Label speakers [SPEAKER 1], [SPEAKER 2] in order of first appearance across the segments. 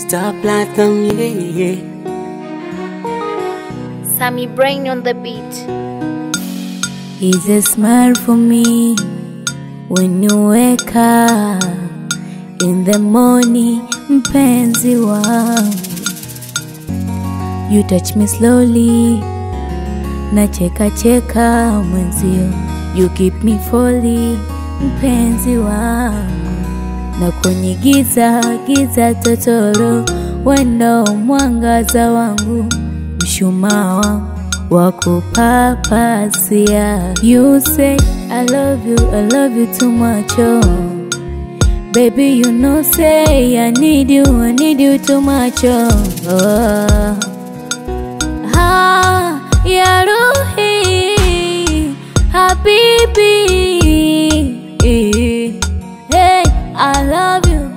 [SPEAKER 1] Mr. Platinum, yeah.
[SPEAKER 2] Sammy Brain on the beat.
[SPEAKER 3] Is a smile for me when you wake up in the morning, mpenzi wangu. You touch me slowly, na cheka cheka mwenzio. You keep me falling, mpenzi wangu. Na kwenye giza giza totoro, wendo mwangaza wangu, mshumaa wangu wa kupapasia. You say I love you, I love you too much, oh. Baby, you know say I need you, I need you too much, oh. oh. Ah, ya ruhi, habibi. Hey, I love you.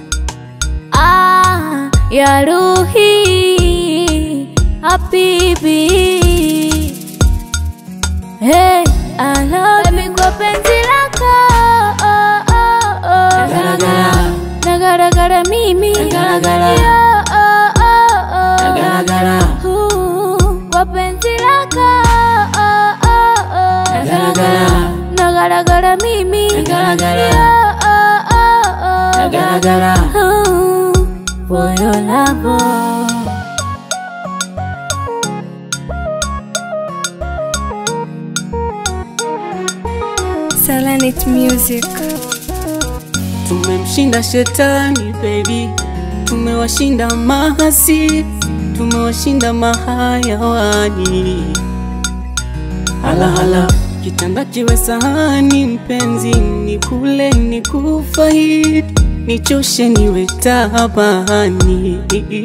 [SPEAKER 3] Ah, ya ruhi, habibi. Hey, I love you kwa penzi lako. Oh, oh, oh.
[SPEAKER 1] Nagaragara.
[SPEAKER 3] Nagaragara mimi.
[SPEAKER 1] Nagaragara.
[SPEAKER 3] Yo, oh, oh, oh.
[SPEAKER 1] Nagaragara.
[SPEAKER 3] Ooh, kwa penzi lako. Oh, oh, oh.
[SPEAKER 1] Nagaragara.
[SPEAKER 3] Nagaragara mimi.
[SPEAKER 1] Nagaragara.
[SPEAKER 3] Yo, oh, oh, oh.
[SPEAKER 1] Nagaragara.
[SPEAKER 3] Ooh, for your love. oh.
[SPEAKER 4] Selenit Music.
[SPEAKER 1] Tumemshinda shetani baby, tumewashinda mahasi, tumewashinda mahayawani. Hala hala, kitanda kiwe sahani, mpenzi ni kule ni kufaidi, nichoshe niwe tabani.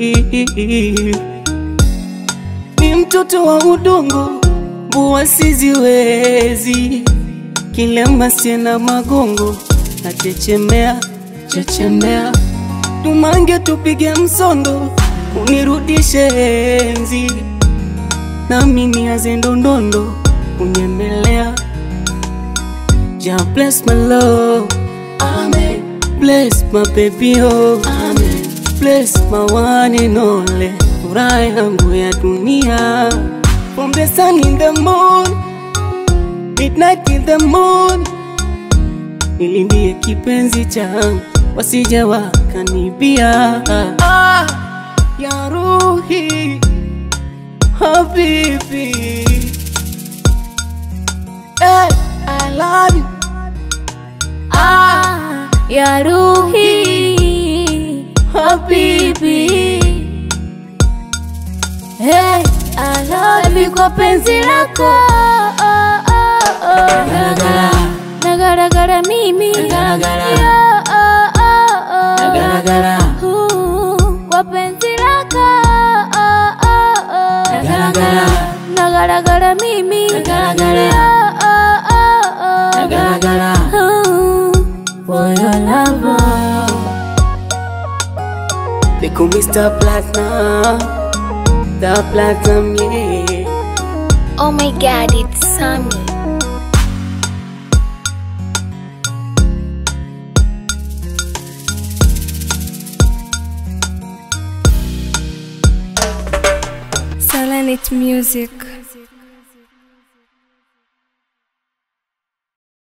[SPEAKER 1] Ni mtoto wa udongo, mbua siziwezi kilema siena magongo na chechemea chechemea, tumange tupige msondo, unirudishe enzi nami niaze ndondondo kunyemelea. Ja bless my love, amen. Bless my baby oh, amen. Bless my one and only, furaha yangu ya dunia. From the sun in the moon midnight in the moon, nilindie kipenzi changu wasije wakanibia. Ah, ya ruhi habibi, hey, I love you.
[SPEAKER 3] Ah, ya ruhi habibi Hey, I love you kwa penzi lako oh, oh, oh.
[SPEAKER 1] Nagaragara.
[SPEAKER 3] Nagaragara mimi
[SPEAKER 1] Nagaragara.
[SPEAKER 3] Yo, oh, oh, oh.
[SPEAKER 1] Nagaragara.
[SPEAKER 3] Ooh, kwa penzi lako oh, oh, oh.
[SPEAKER 1] Nagaragara.
[SPEAKER 3] Nagaragara mimi
[SPEAKER 1] Nagaragara.
[SPEAKER 3] Yo, oh, oh, oh.
[SPEAKER 1] Nagaragara.
[SPEAKER 3] Ooh, for your love
[SPEAKER 1] They call me Mr. Platinum, the Platinum, yeah.
[SPEAKER 2] Oh my god, it's Sammy.
[SPEAKER 4] Selenit Music.